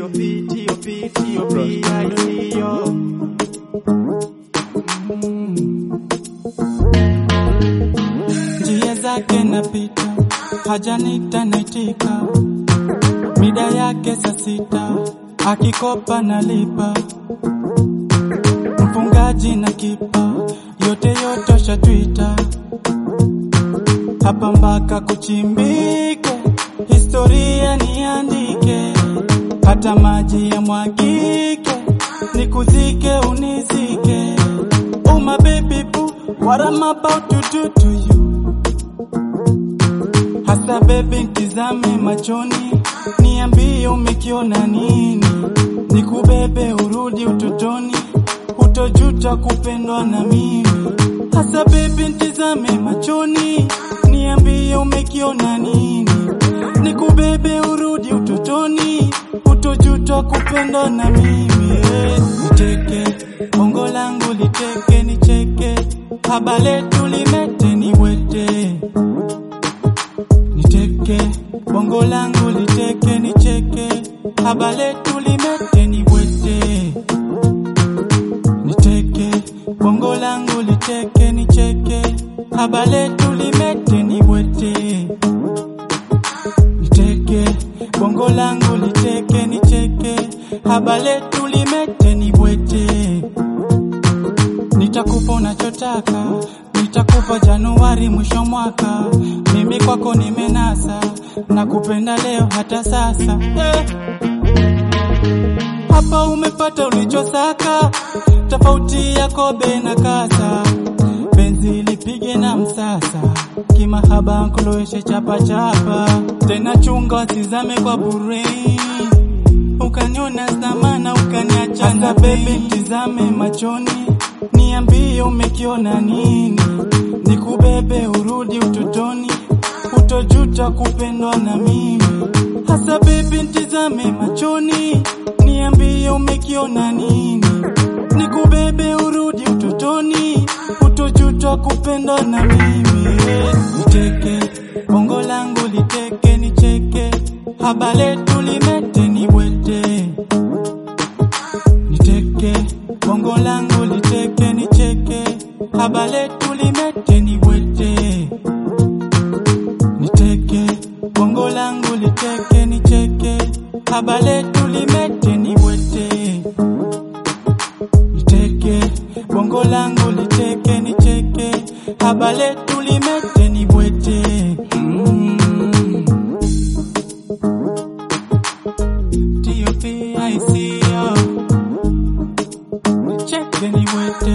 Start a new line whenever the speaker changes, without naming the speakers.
T.O.P. T.O.P. T.O.P. I see yo.
njia zake napita, hajanita naitika, mida yake saa sita, akikopa nalipa, mfungaji na kipa, yote yote shatwita, hapa mpaka kuchimbike, historia niandike, hata maji ya mwagike, nikuzike unizike, oh my baby boo, what I'm about to do to you Hasa baby ntizame machoni, niambie umekiona nini, nikubebe urudi utotoni, utojuta kupendwa na mimi. Hasa baby ntizame machoni, niambie umekiona nini, nikubebe urudi utotoni, utojuta kupendwa na mimi. Eh, Nicheke bongo langu liteke, nicheke haba letu limete niwete niteke bongo langu liteke nicheke haba letu limete nibwete niteke bongo langu liteke nicheke haba letu limete nibwete niteke bongo langu liteke nicheke haba letu limete nibwete nitakupa unachotaka, nitakupa Januari mwisho mwaka. Mimi kwako nimenasa, nakupenda leo hata sasa eh. Hapa umepata ulichosaka, tofauti ya kobe na kasa. Penzi lipige na msasa, kimahaba nkuloweshe chapa chapa, tena chunga wasizame kwa burei ukaniona zamana ukaniacha na baby, mtizame machoni, niambie umekiona nini, nikubebe urudi utotoni, utojuta kupendwa na mimi. Hasa baby, mtizame machoni, niambie umekiona nini, nikubebe urudi utotoni, utojuta kupendwa na mimi. Niteke bongo langu liteke, nicheke haba letu limete nibwete niteke bongo langu liteke nicheke haba letu limete nibwete niteke bongo langu liteke nicheke haba letu limete nibwete niteke bongo langu liteke nicheke haba letu limete nibwete mm. T.O.P. I see you. Nicheke niwete